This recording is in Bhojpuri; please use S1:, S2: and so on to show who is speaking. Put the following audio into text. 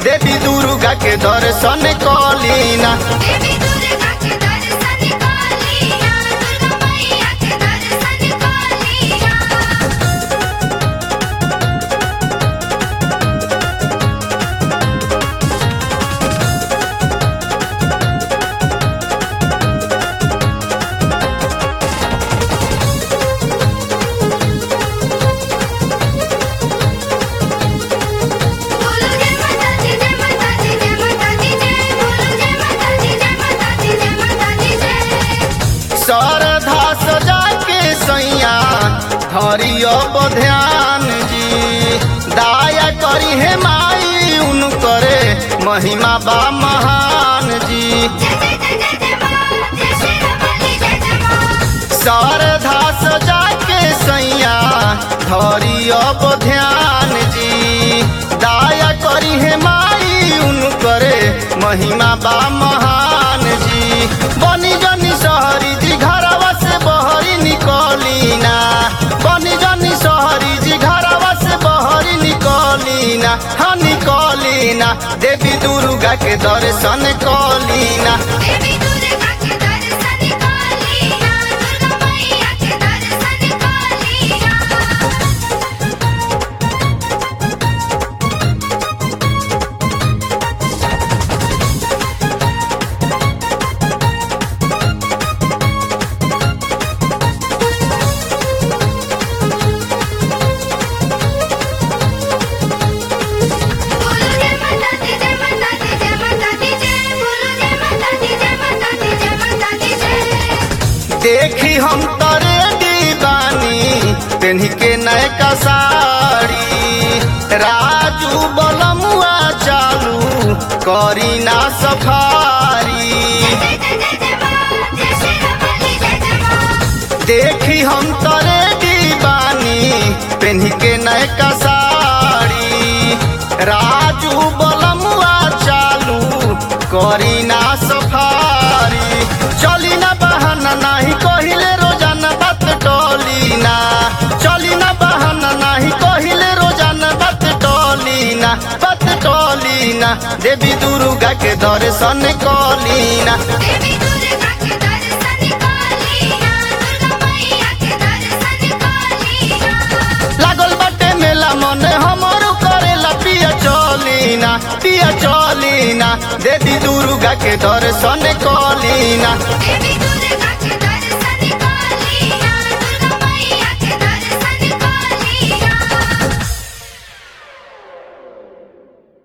S1: देवी दुर्गा के दर्शन कलीना
S2: देवी दुर्गा के दर्शन कालिया दुर्गा मैया के दर्शन कालिया बोलो जय माता दी जय माता दी जय माता दी जय बोलो जय माता दी जय माता दी जय माता दी जय
S1: शारदा सजा के सैया धरियो ध्यान जी दाया करी हे माई उनकरे महिमा बा महान जी
S2: जय जय जय जय जय मां जय श्री रमणी जय जय मां
S1: शारदा सजा के सैया धरियो ध्यान जी दाया करी हे माई उनकरे महिमा बा महान जी बनी जनी सहरी जी घरवा से बहरी निकलीना बनी जनी सहरी जी घरवा से बहरी निकलीना हाँ निकलीना देवी दुर्गा के दर्शन कलीना
S2: देवी दुर्गा के दर्शन कालिया दुर्गा मैया के दर्शन कालिया बोलो जय माता दी जय माता दी जय माता दी जय बोलो जय माता दी जय माता दी जय माता दी जय
S1: देखी हम तरे दीवानी पेन्ही के नयका साड़ी राजू बलमुआ चालू करी ना सफारी
S2: जय जय जय जय मां जय श्री रमणी जय जय मां
S1: देखी हम तरे दीवानी पेन्ही के नयका साड़ी राजू बलमुआ चालू करी ना सफारी चली ना बहाना नाही कहिले रोजाना बात टोली ना चली ना बहाना नाही कहिले रोजाना बात टोली ना बात टोली ना देवी दुर्गा के दर्शन कलीना
S2: देवी दुर्गा के दर्शन कालिया दुर्गा मैया के दर्शन कालिया
S1: लागल बाटे मेला मने हमरो करेला पिया चलीना पिया चलीना देवी दुर्गा के दर्शन कलीना
S2: देवी दुर्गा